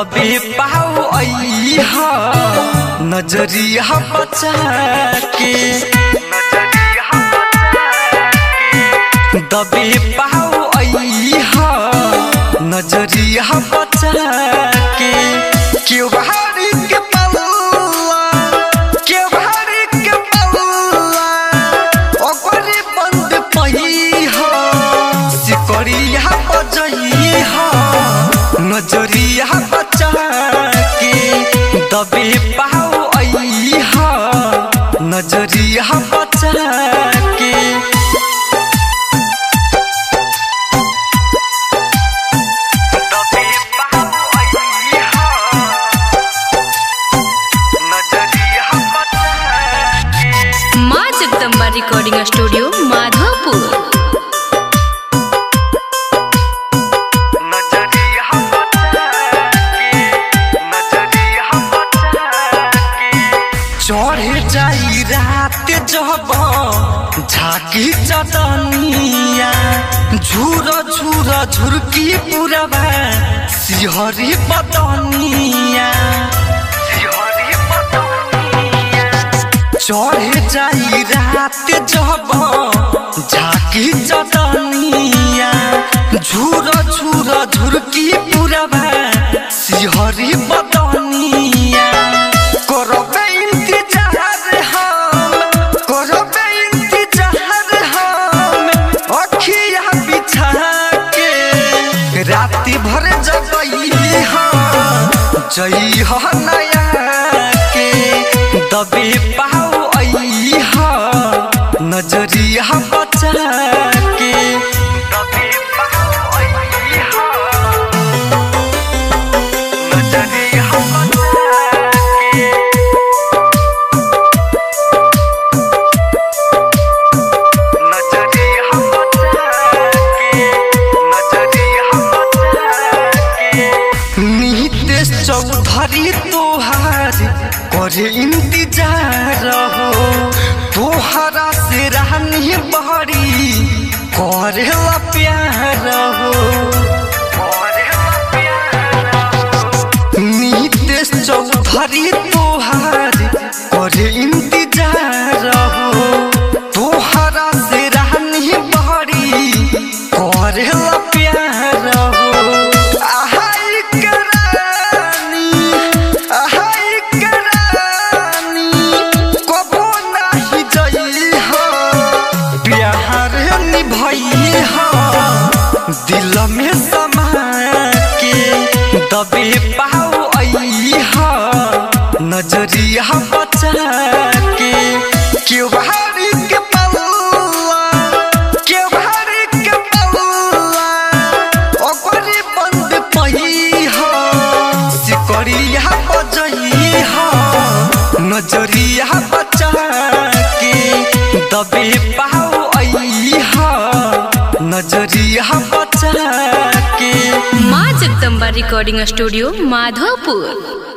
दबे पाओ अइह नजरिया बचा के दबे पाओ अइह नजरिया बचा के क्यों भारी के पल्ला क्यों भारी के पल्ला ओकरे बंद पहिह सिकरिया बजइह नजरिया बचा के दबे पाओ अइह नजरिया बचा के दबे पाओ अइह नजरिया बचा के माँ जगदम्बा रिकॉर्डिंग स्टूडियो माधोपुर नजरिया बचा के नजरिया बचा के चढ़े जाई रात जब झाकी चटनिया झूर झूर झुरकी पुरबा सिहरी बदनिया सिहरी बदनिया चढ़े जाई रात जब झाकी चटनिया झूर झूर झुरकी पुरबा सिहरी बदनिया करबे इंतजार हम करबे इंतजार हम अखिया बिछा के राति भर जगई हम जई हो नया के दबे पाओ अइह नजरिया बचा के दबे पाओ अइह नजरिया बचा के नजरिया बचा के नजरिया बचा के नितेश चौधरी तोहार करे इंतजार हो तोहरा से रहनी बहरी करे ला प्यार हो करेला प्यार हो। नितेश चौधरी तोहार करे इंतजार हो तोहरा से रहनी बहरी करे ला प्यार हो आहाई करानी आहाई करानी कबो नाही जई हो प्यार निभई हो दिल में समा के दबे पाओ अइह नजरिया बचा के क्यों भारी के पल्ला क्यों भारी के पल्ला ओकरे बंद पहिह सिकरिया बजइह नजरिया बचा के दबे पाओ अइह नजरिया बचा के माँ जगदम्बा रिकॉर्डिंग स्टूडियो माधोपुर